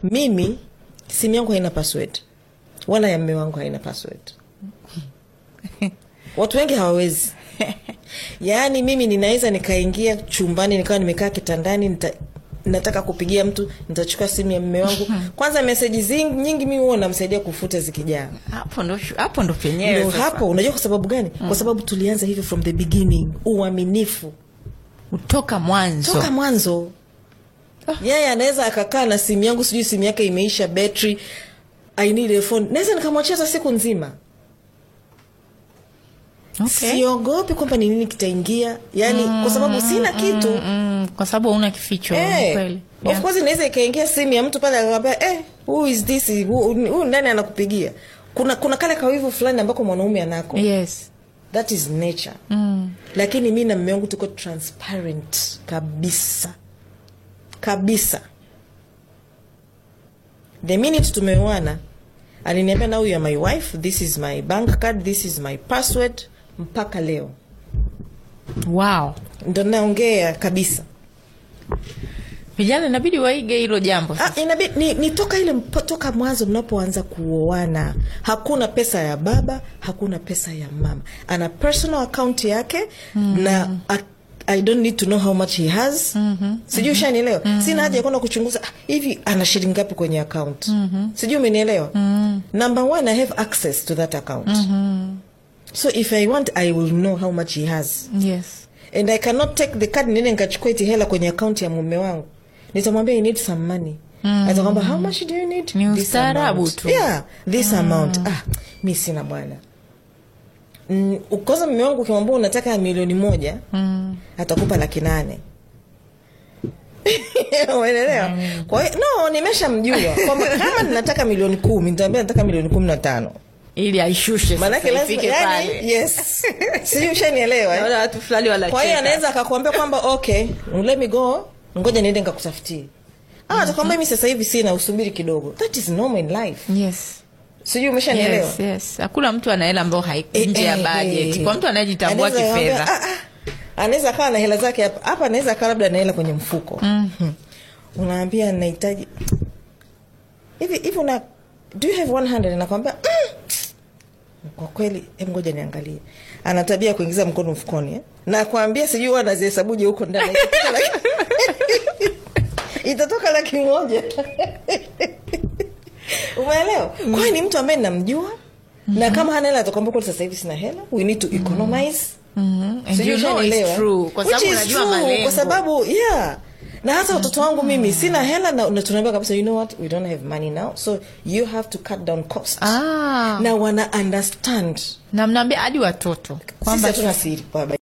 mimi simu yangu haina password wala ya mme wangu haina password watu wengi hawawezi yaani mimi ninaweza nikaingia chumbani nikawa nimekaa kitandani nita, nataka kupigia mtu nitachukua simu ya mme wangu kwanza meseji zingi nyingi mimi huwa namsaidia kufuta zikijaa hapo ndo shu- hapo ndo penyewe ndo sasa. hapo unajua kwa sababu gani kwa sababu tulianza hivyo from the beginning uaminifu kutoka mwanzo toka mwanzo yeye anaweza akakaa na simu yangu sijui simu yake imeisha betri i need a phone naweza nikamwachia hata siku nzima okay. siogopi kwamba ni nini kitaingia yani kwa sababu sina kitu mm, kwa sababu hauna kificho Eh, kweli of yeah. course inaweza ikaingia simu ya mtu pale akakwambia eh, who is this Who- huyu nani anakupigia kuna kuna kale kawivu fulani ambako mwanaume anako yes that is nature mm. lakini mi na mme wangu tuko transparent kabisa kabisa the minute tumeoana aliniambia now you are my wife this is my bank card this is my password mpaka leo wow ndo naongea kabisa vijana inabidi waige hilo jambo Ah, inabi, ni, ni toka ile mpo- toka mwanzo mnapoanza kuoana hakuna pesa ya baba hakuna pesa ya mama ana personal account yake mm-hmm. na a, i don't need to know how much he has mm-hmm. sijui ushanielewa mm-hmm. sina haja ya kwenda kuchunguza ah, hivi ana shilingi ngapi kwenye account mm-hmm. sijui umenielewa mm-hmm. number one i have access to that account mm-hmm. so if i want i will know how much he has yes and i cannot take the card niende nikachukua iti hela kwenye akaunti ya mume wangu nitamwambia you need some money mm. atakwamba how much do you need Ni This ustaarabu amount. tu. yeah this amount ah mi sina bwana mm, kwanza mume wangu ukimwambia unataka milioni moja mm. atakupa laki nane umeelewa kwa hiyo no nimeshamjua kwamba kama ninataka milioni kumi nitaambia nataka milioni kumi na tano ili aishushe maanake sasa, lazima ifike yani, pale. yes sijui ushanielewa eh? Naona watu fulani kwa hiyo wanacheka anaweza akakuambia kwamba okay let me go ngoja niende nikakutafutie ah atakwambia mi sasa hivi sina usubiri kidogo that is normal in life yes sijui umeshanielewa yes yes hakuna mtu ana hela ambayo haiko Eh, nje ya eh, budget eh. kwa mtu anayejitambua Anaweza kifedha akaambia, ah, ah, anaweza akawa na hela zake hapa hapa anaweza akawa labda na hela kwenye mfuko mm-hmm. unaambia nahitaji hivi hivi una do you have 100 nakwambia mm, kwa kweli hem ngoja niangalie ana tabia ya kuingiza mkono mfukoni eh? na kwambia sijui huwa anazihesabuje huko ndani Itatoka laki- itatoka laki moja umeelewa kwa hiyo ni mtu ambaye namjua na kama hana hela atakwambia kweli sasa hivi sina hela we need to economize Mhm. And Sijui you know it's ushanielewa. true, kwa Which sababu is unajua true, malengo. kwa sababu yeah na hata watoto wangu mimi sina hela na, na tunaambia kabisa you know what we don't have money now so you have to cut down cost Ah. na wana understand na mnaambia hadi watoto sisi kwamba hatuna siri baba